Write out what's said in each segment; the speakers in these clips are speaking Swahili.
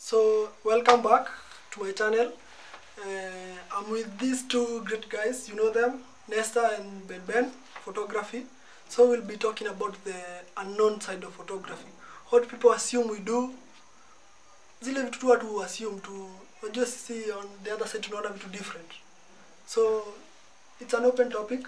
So welcome back to my channel. Uh, I'm with these two great guys. You know them, Nesta and Ben Ben, photography. So we'll be talking about the unknown side of photography. What people assume we do. Zile vitu tu watu assume tu. Unajua sisi on the other side tunaona vitu different. So it's an open topic.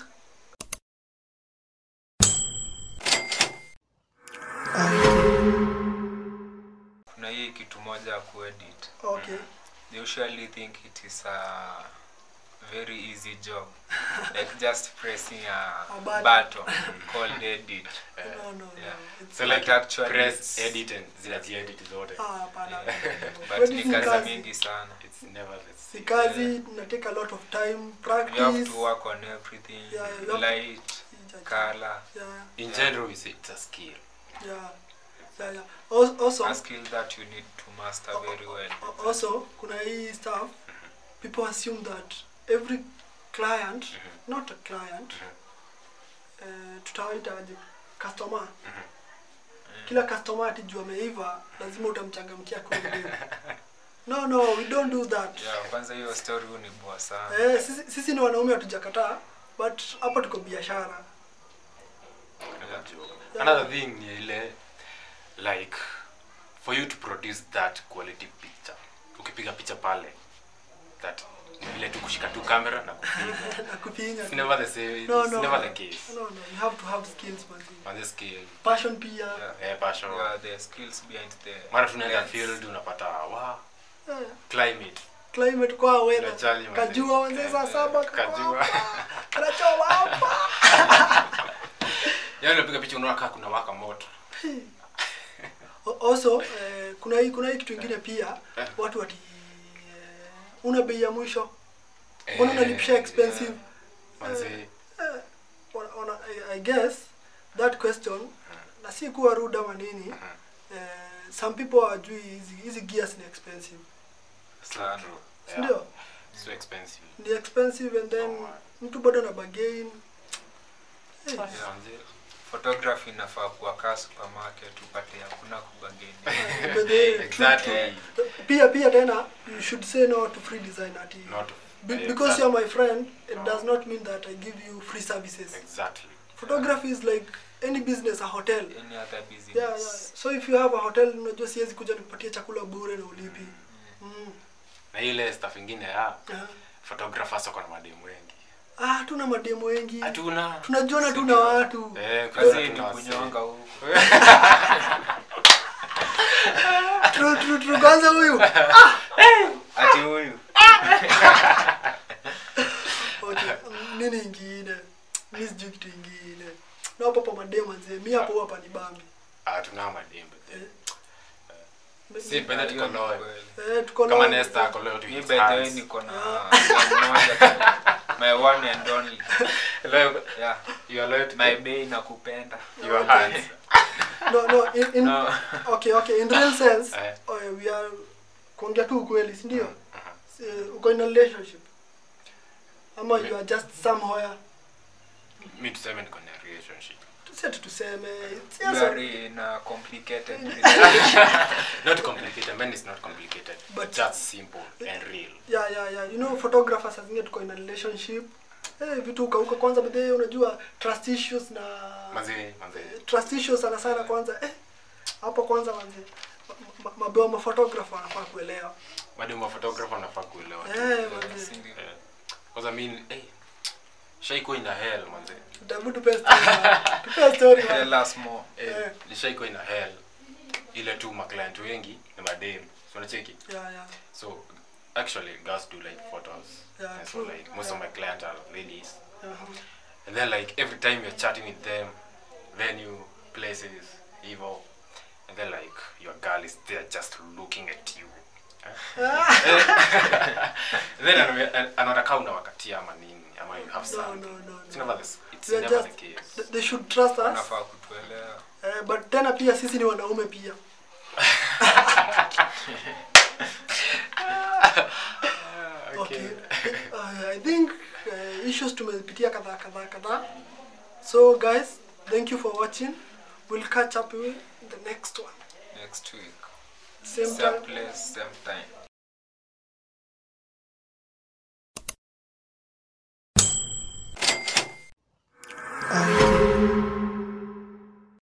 kuna hii kitu moja ya kuedit Okay. they usually think it is a very easy job like just pressing a, A button. button called edit No, no, no. yeah. It's So But like actually press, it's- edit and zinaziedit zote. ah, hapana. but Wedding ni ni kazi kazi. mingi sana It's never the Si same. kazi na take a lot of time, you have practice. to work on everything Yeah, you have- light color Yeah, In general, we say it's a skill. yeah, yeah, yeah. Al- Also, a skill that you need to master very well al- also kuna hii stuff people assume that every client not a client uh, tutawaita aje customer kila customer ati juu ameiva lazima utamchangamkia kweli no no we don't do that yeah kwanza hiyo story hunibua sana eh, sisi, sisi ni wanaume hatujakataa but hapa tuko biashara Another joke. Yeah. Another thing ni ile like for you to produce that quality picture. Ukipiga picha pale that ni vile tu kushika tu camera na kupiga. na kupinya It's never the same. It's no, no, never the case. no, no, you have to have skills man. On the skill, passion pia yeah. eh, passion. yeah the skills behind the Mara tunaenda lens. field unapata wow, yeah. climate. climate kwa weather Unajali manze. kajua wanze saa Eh, saba eh, kajua. kanachoma hapa Yaani unapiga picha unaona kama kuna waka moto. O- also eh, kuna hii kuna hii kitu ingine pia Eh. watu wati eh, una bei ya mwisho mbona unalipisha expensive Manze, eh, wana- wana- I- i guess that question na si kuwa rude ama nini eh, some people hawajui hizi hizi gears ni expensive sana yeah. sindio So expensive. ni expensive and then mtu bado na bargain hey. Yeah, manze. photography inafaa kuwa kaa supermarket upate hakuna kubageni But the- Exactly. pia pia tena you should say no to free design ati Not Be- yeah, because exactly. you're my friend it does not mean that i give you free services Exactly. photography is like any business a hotel any other business yeah, yeah. so if you have a hotel unajua siwezi kuja nikupatia chakula bure na ulipi mm. Na ile stuff ingine ya yeah. photographers wako na mademu wengi. ah hatuna mademo wengi Hatuna. tunajuana tu na Sindio? watu Eh, kazi kuna- ni kuna kunyonga wase- huku Tru- tru- tru- kwanza huyu ati huyu okay. mm, nini ingine mi sijui kitu ingine na hapo pa mademo nzee mi hapo hapa ni bambi Hatuna mademu. but then- Mi- Si pende Hiyo tuko ni loyal. kweli. eh, tuko Kama na- Nesta ako loyal to mi his by the way hands. niko na na moja tu. my one and only Loyal- yeah you are loyal to my bay nakupenda your hands. no no in, in, no okay okay in real sense Eh. uh, we are kuongea tu ukweli si ndio Mhm. uh, uko in a relationship ama you are just somewhere Mi tuseme niko na relationship. tusiati tuseme it's you just a- are in a complicated Not complicated. Man, it's not complicated. But- just simple and real. yeah yeah yeah you know photographers zingine tuko in a relationship eh vitu ukauka kwanza bedhe unajua trust issues na Manze, manze. trust issues sana sana kwanza eh hapo kwanza manze ma- ma- mabeo ma photographer wanafaa kuelewa Mademu wa photographer wanafaa kuelewa. tu. eh manze Sindio? Eh, Kwanza mi hey, shaiko in a hell manze. tabu tupe story man. tupe story man. tell us more Eh, Eh. nishaiko in a hell. Ile tu maclient wengi ni mademu. So unacheki? yeah yeah So actually girls do like photos. Yeah, and so true. like most of my clients are ladies. uh-huh. And then like every time you're chatting with them, venue, places, evil, and then like your girl is there just looking at you. then ana- anaona kaa unawakatia ama nini ama you have no something. no no, It's no. never the, s- it's We are never just- the case. Th- they should trust us unafaa kutuelewa eh, but tena pia sisi ni wanaume pia okay uh, i think uh, issues tumepitia kadhaa kadhaa kadhaa so guys thank you for watching we'll catch up with the next one next week same Same time place, same